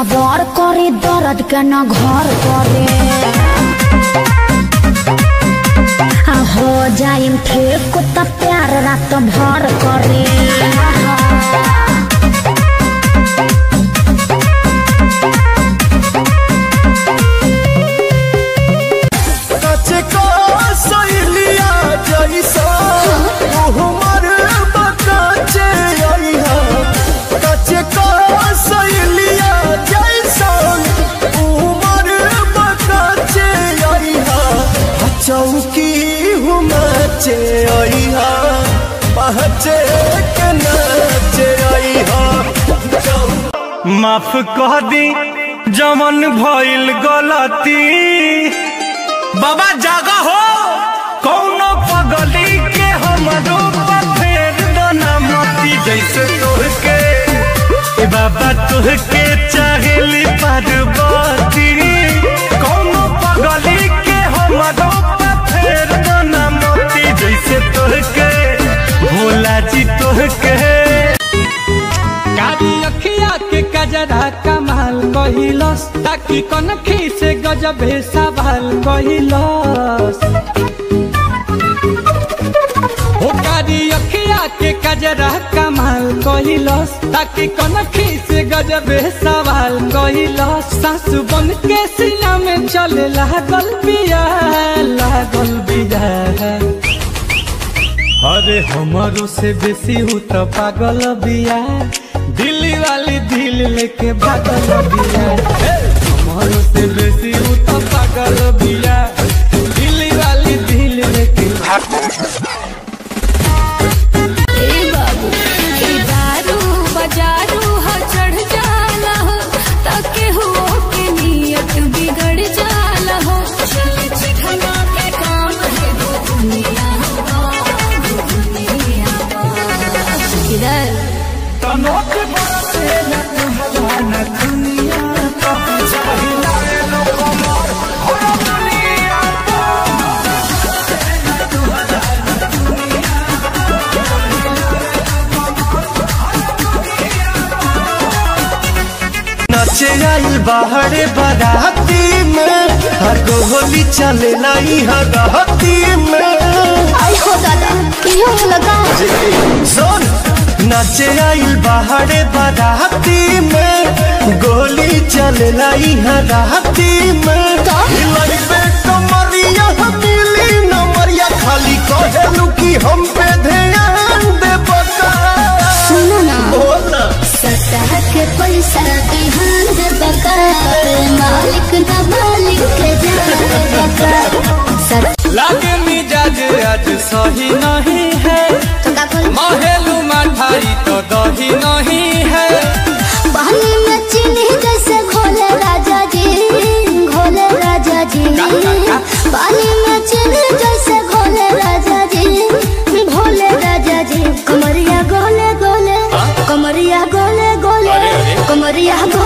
सबर करे दर्द के न घर करे आ हो जाइम ठीक त प्यार रात भर करे कचे को सहेलिया जैसा उमर बकाचे आइहा कचे को सहेलिया जैसा उमर बकाचे आइहा चौकी हुमाचे आइहा पहचे के नाचे आइहा माफ कह दी जमन भइल गलती बाबा जागा हो कौनो पगली के हमरो पर फेर दना मती जैसे तोहके ए बाबा तोहके चाहेली पार्वती कौनो पगली के हमरो पर फेर दना मती जैसे तोहके भोला जी तोहके कारी अखिया के कजरा कमाल कहिलस ताकि कनखी से गजबे सवाल कहिलस ओ कारी अखिया के कजरा कमाल कहिलस ताकि कनखी से गजबे सवाल कहिलस सासु बन के सीना में चले लागल बिया लागल बिया अरे हमारो से बेसी हूँ तो पागल बिया दिल्ली वाली दिल लेके भागल बिया हे! हमारो से बेसी हूँ तो पागल बिया दिल्ली वाली दिल लेके ए बाबू ए दारू बजारू हो चढ़ जाला हो ताके हो के नियत बिगड़ जाला हो चल चिखना के काम है वो दुनिया हो वो दुनिया हो किधर तनोट बरसे न तुहरा दुनिया का चाहिला रे लोग कमर हो दुनिया नाचे आइल बाहरे बाराती में हर होली चले लाई हराती में आई हो दादा इहो लगा सुन नाचे आइल बाहरे बाराती में गोली चले लाई हराती में हिलाई पे कमरिया मिली नमरिया खाली कहेलू कि हम पे ध्यान दे बता सुनो ना बोला सतह के पैसा बिहान दे बका मालिक ना मालिक के जान बका सत लागे मिजाज आज सही नहीं है तो का बोल महेलू मठाई तो दही नहीं है पानी में चीनी जैसे घोले राजा जी घोले राजा जी पानी में चीनी जैसे घोले राजा जी भोले राजा जी कमरिया गोले गोले कमरिया गोले गोले कमरिया गोले